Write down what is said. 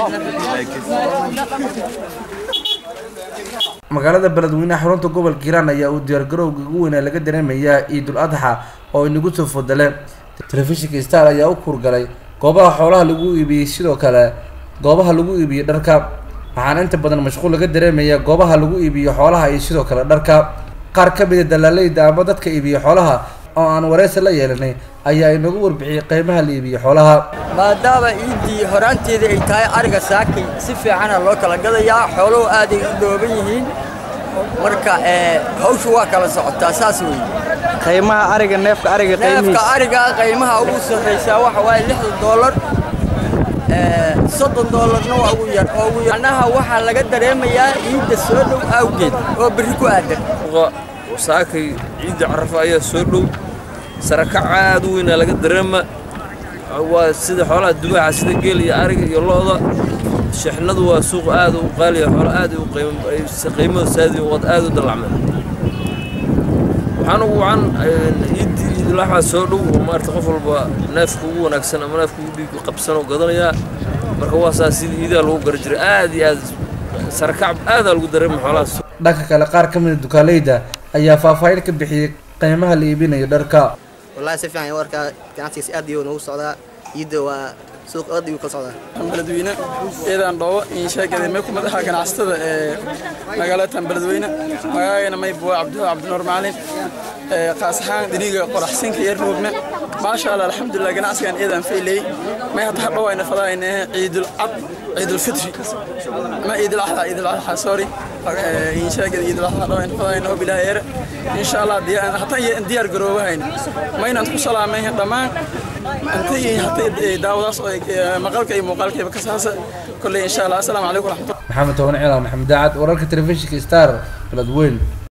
magaalada beledweyne xarunta gobolka hiiraan ayaa uu diyaargarowga ugu weynaa laga dareemayaa ciidul adxa oo inagu soo fodale telefishinka star ayaa u kurgalay goobaha xoolaha lagu iibiyey sidoo kale goobaha lagu iibiyey dharka waxaana inta badan mashquul laga dareemayaa goobaha lagu iibiyo xoolaha iyo sidoo kale dharka qaar ka mida dalaaleyda ama dadka iibiya xoolaha oo aan wareysi la yeelanay ayaa inagu warbixiyey qiimaha la iibiyo xoolaha maadaama iiddii horaanteedii ay tahay ariga saakay si fiicana loo kala gadayaa xooluhu aaday u dhooban yihiin marka hawshu waa kala socotaa saas weeye qiimaha ariga neefka ariga neefka ariga qiimaha ugu sarraysaa waxa waaye lixdan doolar soddon doolarna waa ugu yar oo ugu yarnaha waxaa laga dareemayaa ciidda soo dhow awgeed oo berri ku aadan saakay ciidda carafa ayaa soo dhow sarakac aad u weynaa laga dareema waa sida xoolaha dubaaxa sida geel iyo ariga iyo lo'da shixnadu waa suuq aad u qaaliya xoolo aad u qiimada saadi wad aad u dallacmeen waxaan ugu wacan ciiddii ciidulaxaa soo dhow oo maarata qof walba neefka ugu wanaagsan ama neefka ugu dhiig qabsan oo gadanayaa marka waa saas sida iidaha lagu gara jiray aad iyo aad sarakac aadaa lagu dareema xoolahaas dhanka kale qaar ka mida dukaaleyda ayaa faahfaahin ka bixiyey qiimaha la iibinayo dharka wallahi si fiican warkaa ganacsigiis aad iyo noogu socdaa ciidda waa suuq aad ayuu kala socdaa beledweyne eedaan dhoobo insheegade may kumid ahaa ganacsatada ee magaalatan beledweyne magaagayna may buwa cabdiho cabdinuur macalin qaas ahaan dhiniga qoraxsinka iyo roogna maasha allah alxamdulilah ganacsigan eedaan fayley may hadda hadhow ayna fadaayne ciidul cad ciidul fitri ma ciidul axda ciidul adxa sorry insheegade ciidul adxa hadhow ayna fadaayne oo bilaa yeere insha allah hataan diyaar garoobahayna maynaan ku salaamay dhammaan intii haddii daawadaas oo maqalka iyo muuqaalkayba ka saasa kolley insha allah assalaamu calaykum waraxmatullah maxamed toban ciidan maxamed daacad wararka telefishinka star beledweyne